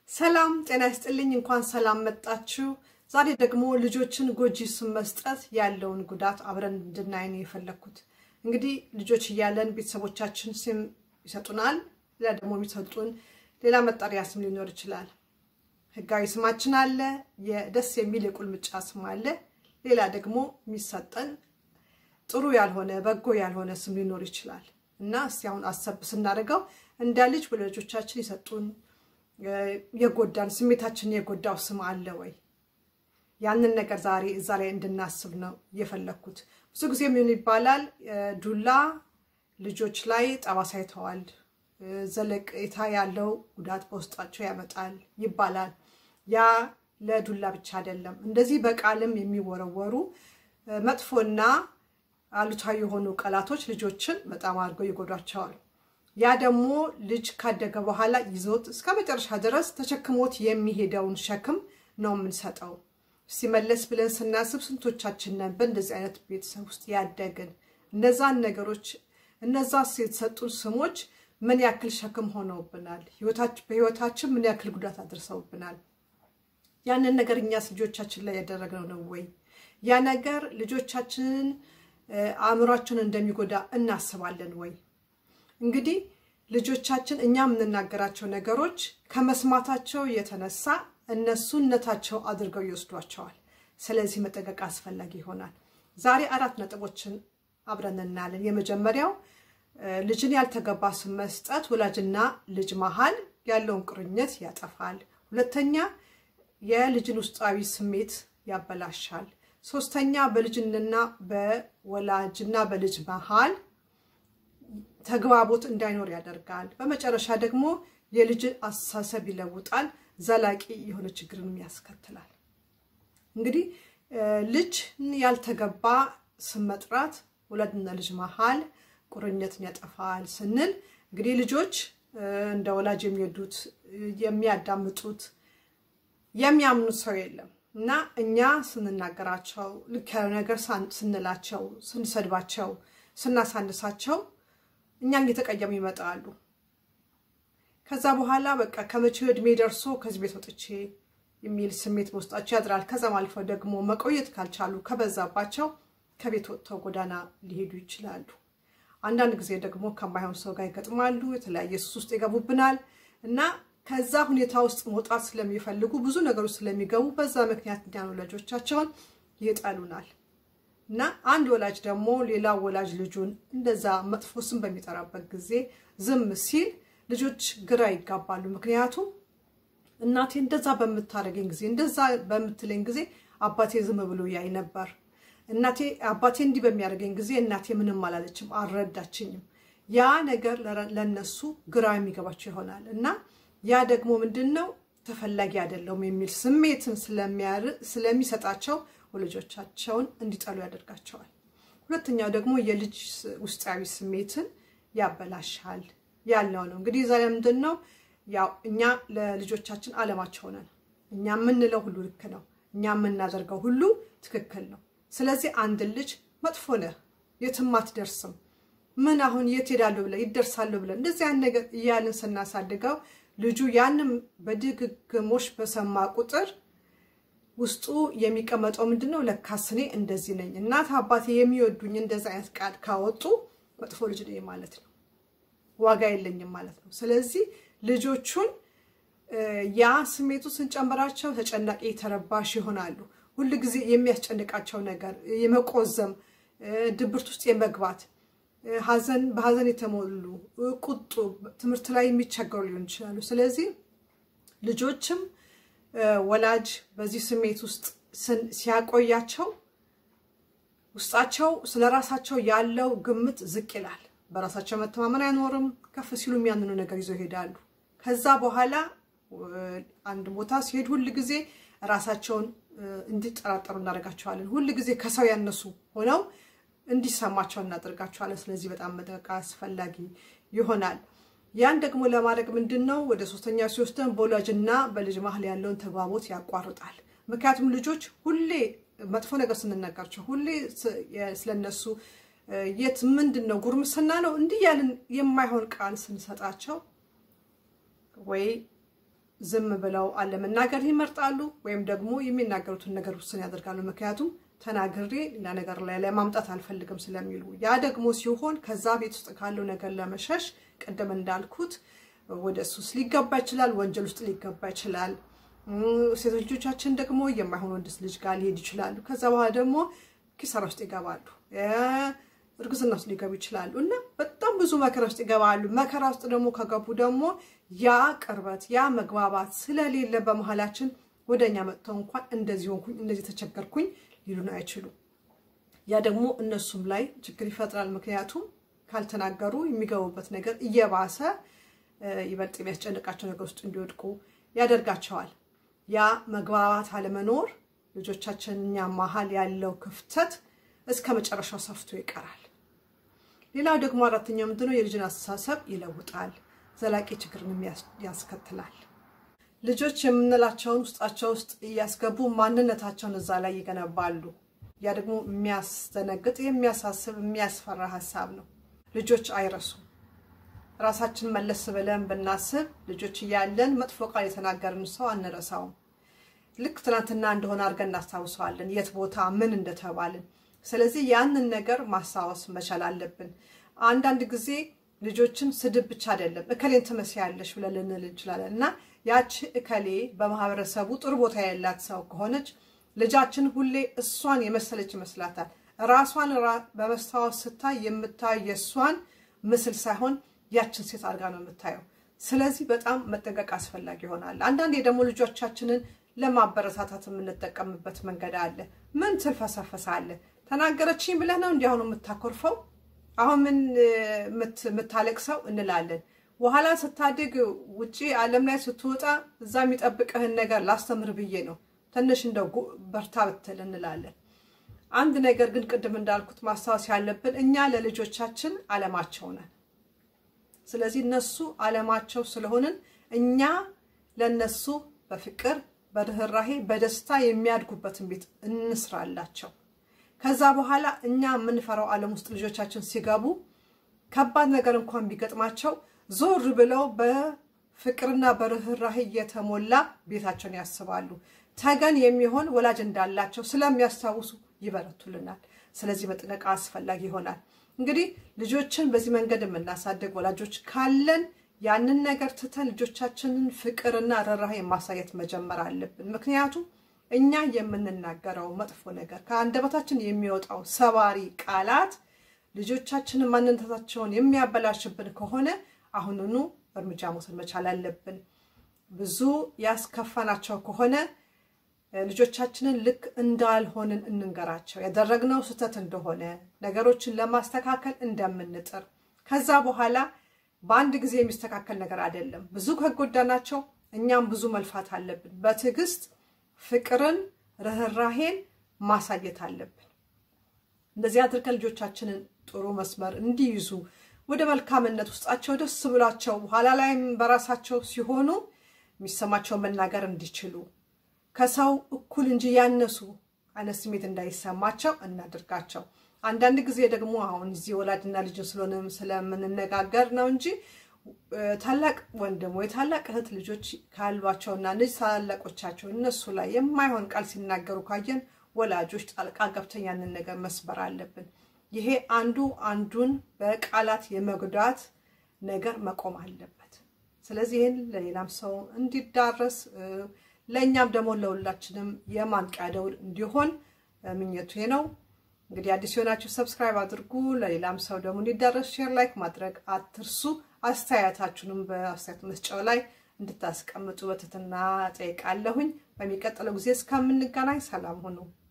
ሰላም ጤና ይስጥልኝ። እንኳን ሰላም መጣችሁ። ዛሬ ደግሞ ልጆችን ጎጂ ስም መስጠት ያለውን ጉዳት አብረን እንድናይ ነው የፈለግኩት። እንግዲህ ልጆች እያለን ቤተሰቦቻችን ስም ይሰጡናል። ሌላ ደግሞ የሚሰጡን ሌላ መጠሪያ ስም ሊኖር ይችላል። ሕጋዊ ስማችን አለ፣ የደስ የሚል የቁልምጫ ስም አለ። ሌላ ደግሞ የሚሰጠን ጥሩ ያልሆነ በጎ ያልሆነ ስም ሊኖር ይችላል እና እስቲ አሁን አሰብ ስናደርገው እንደ ልጅ ወላጆቻችን የሰጡን የጎዳን ስሜታችን የጎዳው ስም አለ ወይ? ያንን ነገር ዛሬ እዛ ላይ እንድናስብ ነው እየፈለግኩት። ብዙ ጊዜ ምን ይባላል፣ ዱላ ልጆች ላይ ጠባሳ ይተዋል፣ ዘለቄታ ያለው ጉዳት በውስጣቸው ያመጣል ይባላል። ያ ለዱላ ብቻ አይደለም። እንደዚህ በቃልም የሚወረወሩ መጥፎና አሉታዊ የሆኑ ቃላቶች ልጆችን በጣም አድርገው ይጎዷቸዋል። ያ ደግሞ ልጅ ካደገ በኋላ ይዞት እስከ መጨረሻ ድረስ ተሸክሞት የሚሄደውን ሸክም ነው የምንሰጠው። ሲመለስ ብለን ስናስብ ስንቶቻችን ነን በእንደዚህ አይነት ቤተሰብ ውስጥ ያደግን? እነዛን ነገሮች እነዛ የተሰጡን ስሞች ምን ያክል ሸክም ሆነውብናል? በህይወታችን ምን ያክል ጉዳት አድርሰውብናል? ያንን ነገር እኛስ ልጆቻችን ላይ ያደረግነው ነው ወይ? ያ ነገር ልጆቻችንን አእምሯቸውን እንደሚጎዳ እናስባለን ወይ? እንግዲህ ልጆቻችን እኛ የምንናገራቸው ነገሮች ከመስማታቸው የተነሳ እነሱነታቸው አድርገው ይወስዷቸዋል። ስለዚህ መጠንቀቅ አስፈላጊ ይሆናል። ዛሬ አራት ነጥቦችን አብረን እናያለን። የመጀመሪያው ልጅን ያልተገባ ስም መስጠት ወላጅና ልጅ መሀል ያለውን ቁርኝት ያጠፋል። ሁለተኛ የልጅን ውስጣዊ ስሜት ያበላሻል። ሶስተኛ በልጅና በወላጅና በልጅ መሀል ተግባቦት እንዳይኖር ያደርጋል። በመጨረሻ ደግሞ የልጅን አስተሳሰብ ይለውጣል፣ ዘላቂ የሆነ ችግርንም ያስከትላል። እንግዲህ ልጅን ያልተገባ ስም መጥራት ወላጅና ልጅ መሀል ቁርኝትን ያጠፋል ስንል እንግዲህ ልጆች እንደ ወላጅ የሚወዱት የሚያዳምጡት የሚያምኑት ሰው የለም እና እኛ ስንናገራቸው ልክ ያለው ነገር ስንላቸው፣ ስንሰድባቸው፣ ስናሳንሳቸው እኛን እየተቀየሙ ይመጣሉ። ከዛ በኋላ በቃ ከመቼው ዕድሜ ደርሶ ከዚህ ቤት ወጥቼ የሚል ስሜት በውስጣቸው ያድራል። ከዛም አልፈው ደግሞ መቆየት ካልቻሉ ከበዛባቸው ከቤት ወጥተው ጎዳና ሊሄዱ ይችላሉ። አንዳንድ ጊዜ ደግሞ ከማይሆን ሰው ጋር ይገጥማሉ። የተለያየ ሱስ ውስጥ ይገቡብናል እና ከዛ ሁኔታ ውስጥ መውጣት ስለሚፈልጉ ብዙ ነገሮች ስለሚገቡ በዛ ምክንያት እኛን ወላጆቻቸውን ይጠሉናል። እና አንድ ወላጅ ደግሞ ሌላ ወላጅ ልጁን እንደዛ መጥፎ ስም በሚጠራበት ጊዜ ዝም ሲል ልጆች ግራ ይጋባሉ። ምክንያቱም እናቴ እንደዛ በምታደርገኝ ጊዜ እንደዛ በምትለኝ ጊዜ አባቴ ዝም ብሎ ያይ ነበር። እናቴ አባቴ እንዲህ በሚያደርገኝ ጊዜ እናቴ ምንም አላለችም፣ አልረዳችኝም። ያ ነገር ለነሱ ግራ የሚገባቸው ይሆናል እና ያ ደግሞ ምንድን ነው ተፈላጊ አይደለውም የሚል ስሜትን ስለሚሰጣቸው ወላጆቻቸውን እንዲጠሉ ያደርጋቸዋል። ሁለተኛው ደግሞ የልጅ ውስጣዊ ስሜትን ያበላሻል ያልነው ነው። እንግዲህ ዛሬ ምንድን ነው ያው እኛ ለልጆቻችን አለማቸው ነን። እኛ የምንለው ሁሉ ልክ ነው። እኛ የምናደርገው ሁሉ ትክክል ነው። ስለዚህ አንድ ልጅ መጥፎ ነህ፣ የትም አትደርስም፣ ምን አሁን የት ሄዳለሁ ብለህ ይደርሳለሁ ብለህ እንደዚህ ያን ነገር እያልን ስናሳድገው ልጁ ያንም በድግግሞሽ በሰማ ቁጥር ውስጡ የሚቀመጠው ምንድን ነው? ለካስ እኔ እንደዚህ ነኝ፣ እናት አባቴ የሚወዱኝ እንደዚህ አይነት ቃል ካወጡ መጥፎ ልጅ ነኝ ማለት ነው፣ ዋጋ የለኝም ማለት ነው። ስለዚህ ልጆቹን ያ ስሜቱ ስንጨምራቸው ተጨናቂ፣ ተረባሽ ይሆናሉ። ሁል ጊዜ የሚያስጨንቃቸው ነገር የመቆዘም ድብርት ውስጥ የመግባት ሐዘን በሐዘን የተሞሉ ቁጡ፣ ትምህርት ላይ የሚቸገሩ ሊሆን ይችላሉ። ስለዚህ ልጆችም ወላጅ በዚህ ስሜት ውስጥ ሲያቆያቸው ውስጣቸው ስለ ራሳቸው ያለው ግምት ዝቅ ይላል። በራሳቸው መተማመን አይኖርም። ከፍ ሲሉ የሚያንኑ ነገር ይዘው ይሄዳሉ። ከዛ በኋላ አንድ ቦታ ሲሄድ ሁል ጊዜ ራሳቸውን እንዲጠራጠሩ እናደርጋቸዋለን። ሁል ጊዜ ከሰው ያነሱ ሆነው እንዲሰማቸው እናደርጋቸዋለን። ስለዚህ በጣም መጠንቀቅ አስፈላጊ ይሆናል። ያን ደግሞ ለማድረግ ምንድን ነው ወደ ሶስተኛ ሲወስደን በወላጅና በልጅ መሀል ያለውን ተግባቦት ያቋርጣል። ምክንያቱም ልጆች ሁሌ መጥፎ ነገር ስንነጋቸው ሁሌ ስለነሱ የት ምንድን ነው ጉርምስና ነው እንዲህ ያልን የማይሆን ቃል ስንሰጣቸው ወይ ዝም ብለው አለመናገር ይመርጣሉ፣ ወይም ደግሞ የሚናገሩትን ነገር ውስን ያደርጋሉ። ምክንያቱም ተናግሬ ሌላ ነገር ላይ ለማምጣት አልፈልግም ስለሚሉ። ያ ደግሞ ሲሆን ከዛ ቤት ውስጥ ካለው ነገር ለመሸሽ ቅድም እንዳልኩት ወደ ሱስ ሊገባ ይችላል፣ ወንጀል ውስጥ ሊገባ ይችላል። ሴቶች ልጆቻችን ደግሞ የማይሆን ወንድ ልጅ ጋር ሊሄድ ይችላሉ። ከዛ በኋላ ደግሞ ኪሳራ ውስጥ ይገባሉ፣ እርግዝና ውስጥ ሊገቡ ይችላሉ እና በጣም ብዙ መከራ ውስጥ ይገባሉ። መከራ ውስጥ ደግሞ ከገቡ ደግሞ ያ ቅርበት ያ መግባባት ስለሌለ በመሀላችን ወደ እኛ መጥተው እንኳን እንደዚህ ሆንኩኝ እንደዚህ ተቸገርኩኝ ሊሉን አይችሉም። ያ ደግሞ እነሱም ላይ ችግር ይፈጥራል። ምክንያቱም ካልተናገሩ የሚገቡበት ነገር እየባሰ ይበልጥ የሚያስጨንቃቸው ነገር ውስጥ እንዲወድቁ ያደርጋቸዋል። ያ መግባባት አለመኖር ልጆቻችን እኛ መሀል ያለው ክፍተት እስከ መጨረሻው ሰፍቶ ይቀራል። ሌላው ደግሞ አራተኛው ምንድነው? የልጅን አስተሳሰብ ይለውጣል፣ ዘላቂ ችግርን ያስከትላል። ልጆች የምንላቸውን ውስጣቸው ውስጥ እያስገቡ ማንነታቸውን እዛ ላይ ይገነባሉ። ያ ደግሞ የሚያስደነግጥ፣ የሚያሳስብ፣ የሚያስፈራ ሀሳብ ነው። ልጆች አይረሱም። ራሳችን መለስ ብለን ብናስብ ልጆች እያለን መጥፎ ቃል የተናገርን ሰው አንረሳውም። ልክ ትናንትና እንደሆነ አድርገን እናስታውሰዋለን፣ የት ቦታ ምን እንደተባልን። ስለዚህ ያንን ነገር ማስታወስ መቻል አለብን። አንዳንድ ጊዜ ልጆችን ስድብ ብቻ አይደለም እከሌን ትመስያለሽ ብለን ልንል እንችላለን እና ያቺ እከሌ በማህበረሰቡ ጥሩ ቦታ ያላት ሰው ከሆነች ልጃችን ሁሌ እሷን የመሰለች ይመስላታል። ራሷን በመስታወት ስታይ የምታየው የእሷን ምስል ሳይሆን ያችን ሴት አድርጋ ነው የምታየው። ስለዚህ በጣም መጠንቀቅ አስፈላጊ ይሆናል። አንዳንዴ ደግሞ ልጆቻችንን ለማበረታታት የምንጠቀምበት መንገድ አለ። ምን ትልፈሰፈሳለህ? ተናገረችኝ ብለህ ነው እንዲህ አሁን የምታኮርፈው? አሁን ምን የምታለቅሰው እንላለን። በኋላ ስታድግ ውጪ ዓለም ላይ ስትወጣ እዛ የሚጠብቅህን ነገር ላስተምር ብዬ ነው ትንሽ እንደው በርታ ብትል እንላለን። አንድ ነገር ግን ቅድም እንዳልኩት ማስታወስ ያለብን እኛ ለልጆቻችን ዓለማቸው ነን። ስለዚህ እነሱ ዓለማቸው ስለሆንን እኛ ለነሱ በፍቅር በርህራሄ በደስታ የሚያድጉበትን ቤት እንስራላቸው። ከዛ በኋላ እኛ የምንፈራው ዓለም ውስጥ ልጆቻችን ሲገቡ ከባድ ነገር እንኳን ቢገጥማቸው ዞር ብለው በፍቅርና በርህራሄ እየተሞላ ቤታቸውን ያስባሉ። ተገን የሚሆን ወላጅ እንዳላቸው ስለሚያስታውሱ ይበረቱልናል። ስለዚህ መጠንቀቅ አስፈላጊ ይሆናል። እንግዲህ ልጆችን በዚህ መንገድ የምናሳድግ ወላጆች ካለን ያንን ነገር ትተን ልጆቻችንን ፍቅርና ርህራሄ ማሳየት መጀመር አለብን። ምክንያቱም እኛ የምንናገረው መጥፎ ነገር ከአንደበታችን የሚወጣው ሰባሪ ቃላት ልጆቻችንን ማንነታቸውን የሚያበላሽብን ከሆነ አሁኑኑ እርምጃ መውሰድ መቻል አለብን። ብዙ ያስከፋናቸው ከሆነ ልጆቻችንን ልክ እንዳልሆንን እንንገራቸው። ያደረግነው ስህተት እንደሆነ ነገሮችን ለማስተካከል እንደምንጥር ከዛ በኋላ በአንድ ጊዜ የሚስተካከል ነገር አይደለም። ብዙ ከጎዳናቸው እኛም ብዙ መልፋት አለብን። በትዕግስት ፍቅርን፣ ርህራሄን ማሳየት አለብን። እንደዚህ አድርገን ልጆቻችንን ጥሩ መስመር እንዲይዙ ወደ መልካምነት ውስጣቸው ደስ ብሏቸው በኋላ ላይም በራሳቸው ሲሆኑ የሚሰማቸውን መናገር እንዲችሉ ከሰው እኩል እንጂ ያነሱ አይነት ስሜት እንዳይሰማቸው እናድርጋቸው። አንዳንድ ጊዜ ደግሞ አሁን እዚህ ወላጅና ልጅ ስለሆነ ስለምንነጋገር ነው እንጂ ታላቅ ወንድም ወይ ታላቅ እህት ልጆች ካሏቸውና ልጅ ታላላቆቻቸው እነሱ ላይ የማይሆን ቃል ሲናገሩ ካየን ወላጆች ጣልቃ ገብተን ያንን ነገር መስበር አለብን። ይሄ አንዱ አንዱን በቃላት የመጉዳት ነገር መቆም አለበት። ስለዚህ ይህን ለሌላም ሰው እንዲዳረስ ለእኛም ደግሞ ለሁላችንም የማንቂያ ደውል እንዲሆን ምኞቱ ነው። እንግዲህ አዲስ የሆናችሁ ሰብስክራይብ አድርጉ። ለሌላም ሰው ደግሞ እንዲዳረስ ሼር፣ ላይክ ማድረግ አትርሱ። አስተያየታችሁንም በአስተያየት መስጫው ላይ እንድታስቀምጡ በትህትና ጠይቃለሁኝ። በሚቀጥለው ጊዜ እስከምንገናኝ ሰላም ሁኑ።